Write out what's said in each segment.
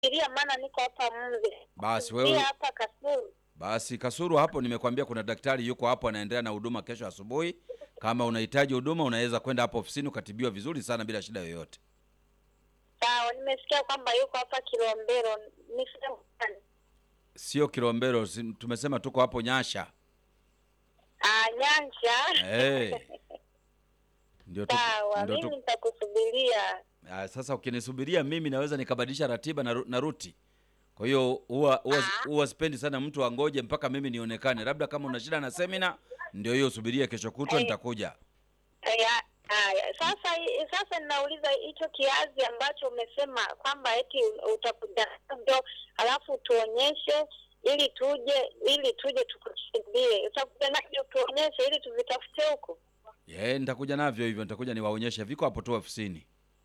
ilia maana niko hapa Mve. Basi Pia wewe hapa Kasulu. basi Kasuru hapo, nimekwambia kuna daktari yuko hapo anaendelea na huduma kesho asubuhi. Kama unahitaji huduma, unaweza kwenda hapo ofisini ukatibiwa vizuri sana bila shida yoyote. Sawa, nimesikia kwamba yuko hapa Kilombero. Ni sehemu gani? Sio Kilombero, si- tumesema tuko hapo Nyasha. Ah, Nyanja. Eh. Ndio tu, Sawa, ndio mimi tu. nitakusubiria. Ah, sasa ukinisubiria mimi naweza nikabadilisha ratiba na, ru- na ruti. Kwa hiyo huwa huwa Ah. huwa sipendi sana mtu angoje mpaka mimi nionekane. Labda kama una shida na semina, ndio hiyo subiria kesho kutwa Eh. nitakuja. Haya, haya. Sasa sasa ninauliza hicho kiazi ambacho umesema kwamba eti utakuja navyo alafu tuonyeshe ili tuje ili tuje tukusaidie. Utakuja navyo tuonyeshe ili tuvitafute huko. Ye, nitakuja navyo hivyo, nitakuja niwaonyeshe. Viko hapo tu ofisini.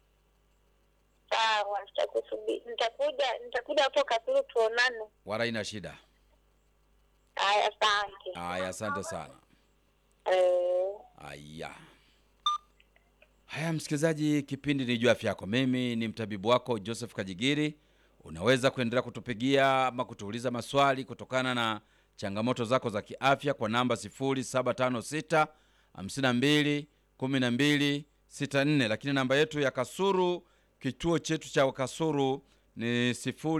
Sawa, nitakusubiri. Nitakuja nitakuja hapo Kasulu tuonane. Wala ina shida. Haya, asante. Haya, asante sana. Eh, Haya. Haya, msikilizaji, kipindi ni juu afya yako. Mimi ni mtabibu wako Joseph Kajigiri. Unaweza kuendelea kutupigia ama kutuuliza maswali kutokana na changamoto zako za kiafya kwa namba 0756 52 12 64, lakini namba yetu ya Kasuru, kituo chetu cha Kasuru ni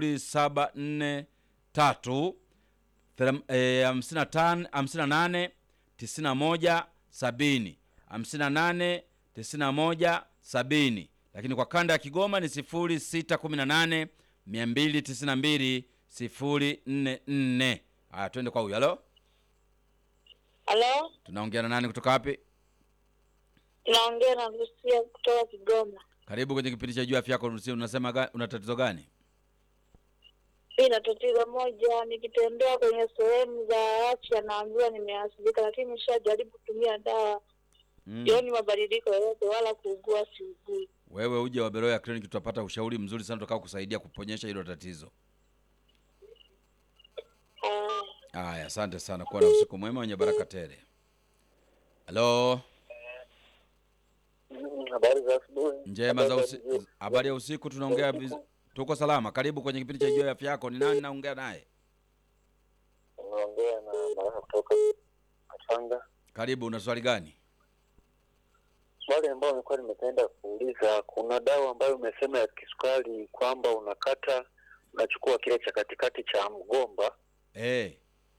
0743 Thela- eh, hamsini na tano- hamsini na nane tisini na moja sabini hamsini na nane tisini na moja sabini lakini kwa kanda ya Kigoma ni sifuri sita kumi na nane mia mbili tisini na mbili sifuri nne nne. Haya, twende kwa huyu. Halo, halo, tunaongea na nani kutoka wapi? tunaongea na Lucia kutoka Kigoma. Karibu kwenye kipindi cha juu afya yako. Lucy, Unasema ga, una tatizo gani? Mi na tatizo moja, nikitembea kwenye sehemu za afya naambiwa nimeathirika, lakini nimeshajaribu kutumia dawa Mm. sioni mabadiliko yoyote, wala kuugua siugui. Wewe uje Waberoya Clinic, tutapata ushauri mzuri sana utakao kusaidia kuponyesha hilo tatizo. Ah, Haya, asante sana, kuwa na usiku mwema wenye baraka tele. Halo, Habari za asubuhi. njema za Habari usi... jioni. habari ya usiku, tunaongea viz- tuko salama. Karibu kwenye kipindi cha juu ya afya yako. Ni nani naongea naye? Unaongea na Baraka kutoka Katanga. Karibu, una swali gani? Swali ambayo nilikuwa nimependa kuuliza, kuna dawa ambayo umesema ya kisukari kwamba unakata unachukua kile cha katikati cha mgomba. Eh,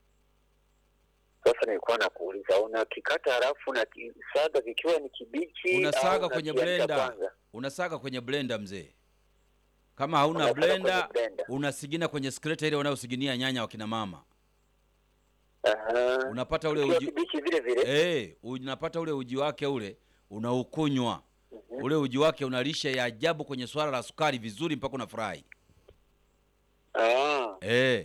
Sasa nilikuwa nakuuliza, unakikata halafu unakisaga kikiwa ni kibichi unasaga au kwenye unakianika blender, kwanza? unasaga kwenye blender mzee. Kama hauna Unasaga kwenye blender, blender. unasigina kwenye skreta ile wanaosiginia nyanya wakina mama. Aha. Unapata ule Kikiwa uji kibichi vile vile. eh, unapata ule uji wake ule unaukunywa. Ule uji wake una lishe ya ajabu kwenye swala la sukari vizuri mpaka unafurahi. Ah. Eh.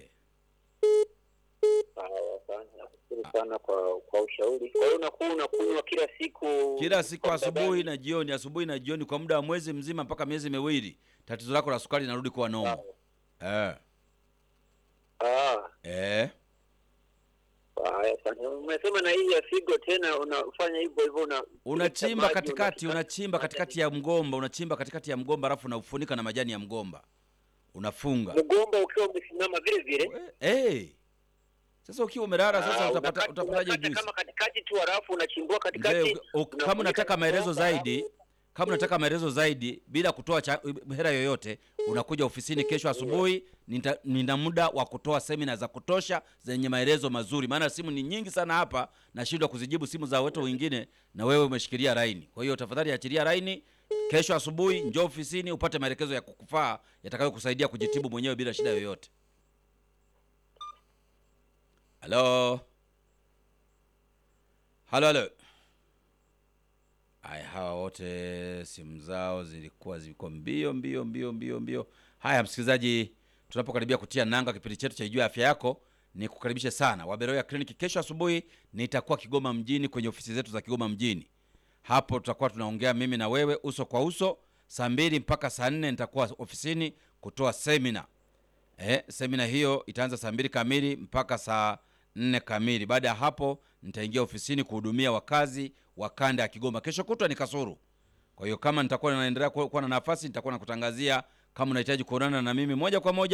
Sawa sana. Nashukuru sana kwa kwa ushauri. Kwa hiyo unakuwa unakunywa kila siku kila siku kwa muda asubuhi gani? na jioni, asubuhi na jioni kwa muda wa mwezi mzima mpaka miezi miwili, tatizo lako la sukari linarudi kuwa nomo. Eh. Ah. Eh. Haya, asante. Umesema na hii ya figo tena unafanya hivyo hivyo una Unachimba maji, katikati, unakata- unachimba katikati ya mgomba, unachimba katikati ya mgomba alafu unaufunika na majani ya mgomba. Unafunga. mgomba ukiwa umesimama vile vile. Eh. Sasa ukiwa umelala sasa Ah, utapata unakata- utapataje unakata juice? kama katikati tu halafu unachimbua Mzee, katikati. uki- uki- kama unafunika unataka na maelezo mgomba, zaidi, kama unataka maelezo zaidi bila kutoa cha, hela yoyote, unakuja ofisini kesho asubuhi. Nita, nina muda wa kutoa semina za kutosha zenye maelezo mazuri, maana simu ni nyingi sana hapa, nashindwa kuzijibu simu za watu wengine, na wewe umeshikilia laini. Kwa hiyo tafadhali achilia laini. Kesho asubuhi njoo ofisini upate maelekezo ya kukufaa yatakayokusaidia kujitibu mwenyewe bila shida yoyote. Halo, halo, halo. Haya, hawa wote simu zao zilikuwa ziko mbio mbio mbio mbio mbio. Haya, msikilizaji, tunapokaribia kutia nanga kipindi chetu cha Ijua Afya Yako, ni kukaribishe sana Waberoya Clinic. Kesho asubuhi nitakuwa Kigoma mjini kwenye ofisi zetu za Kigoma mjini. Hapo tutakuwa tunaongea mimi na wewe uso kwa uso. Saa mbili mpaka saa nne nitakuwa ofisini kutoa semina. Eh, semina hiyo itaanza saa mbili kamili mpaka saa nne kamili. Baada ya hapo nitaingia ofisini kuhudumia wakazi wa kanda ya Kigoma. Kesho kutwa ni Kasuru. Kwa hiyo kama nitakuwa naendelea kuwa kuwa na nafasi, nitakuwa nakutangazia kama unahitaji kuonana na mimi moja kwa moja